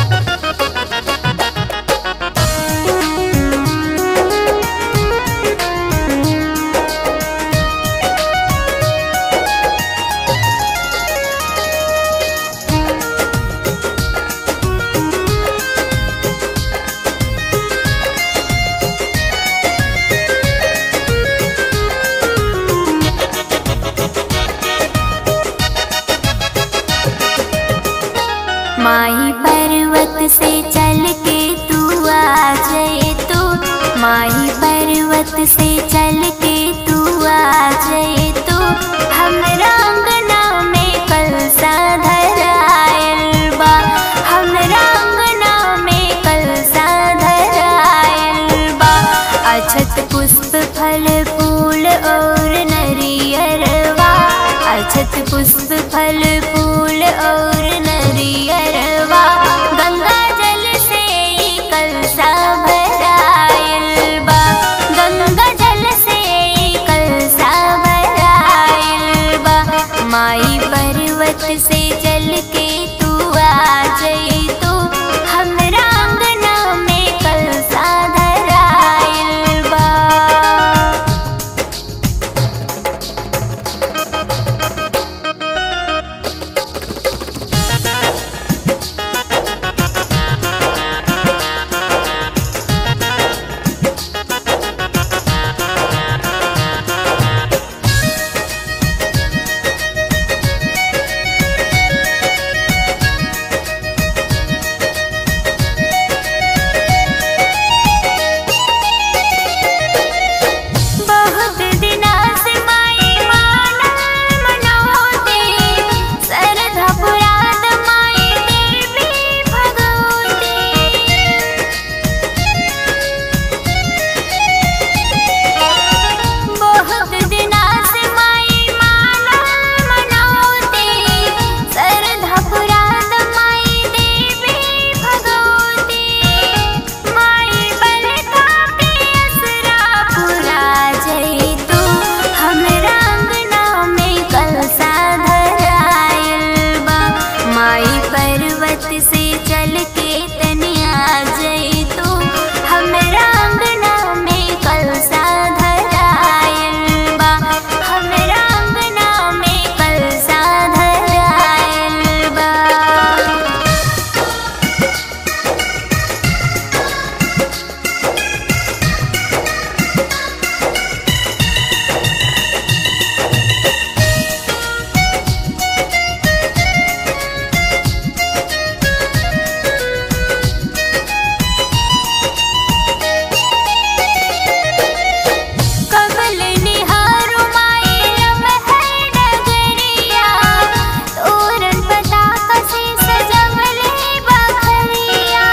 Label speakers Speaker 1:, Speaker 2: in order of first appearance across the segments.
Speaker 1: माही पर्वत से चल के तू आ जाए तो माही पर्वत से चल के तू आ जाए तो हमरा अंगना में कलसा धरायल बा हमरा अंगना में कलसा धरायल बा अछत पुष्प फल फूल और नरियरवा अछत पुष्प फल फूल और नरियरवा गंगा जल से ई कलसा भरायल बा गंगा जल से ई कलसा भरायल बा माई पर्वत से चल के तू आ जाई तो हमरा अंगना में कलसा धरायल बा बहुत दिना से माई मानल मनोते सरधा पुराण माई देवी भगवती बहुत दिना से माई मानल मनोते सरधा पुराण माई देवी भगवती माई बलका के असरा पूरा जई तू हमरा अंगना में कलसा धरायल बा माई पर्वत से चल के तनिया जई तू हमरा अंगना में कलसा धरायल बा हमरा अंगना में कलसा धरायल बा कमल निहारो माई लमहर डगरिया तोरण पताका से सजवले बखरिया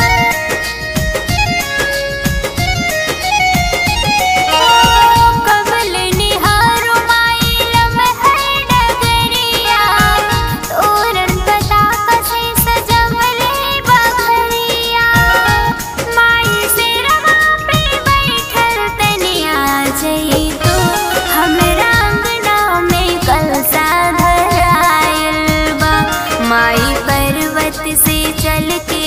Speaker 1: कमल निहारो माई लमहर डगरिया तोरण पताका से सजवले बखरिया माई सिरवा पे बैठल तनिया जई तो हमरा अंगना में कलसा धरायल बा माई पर्वत से चल के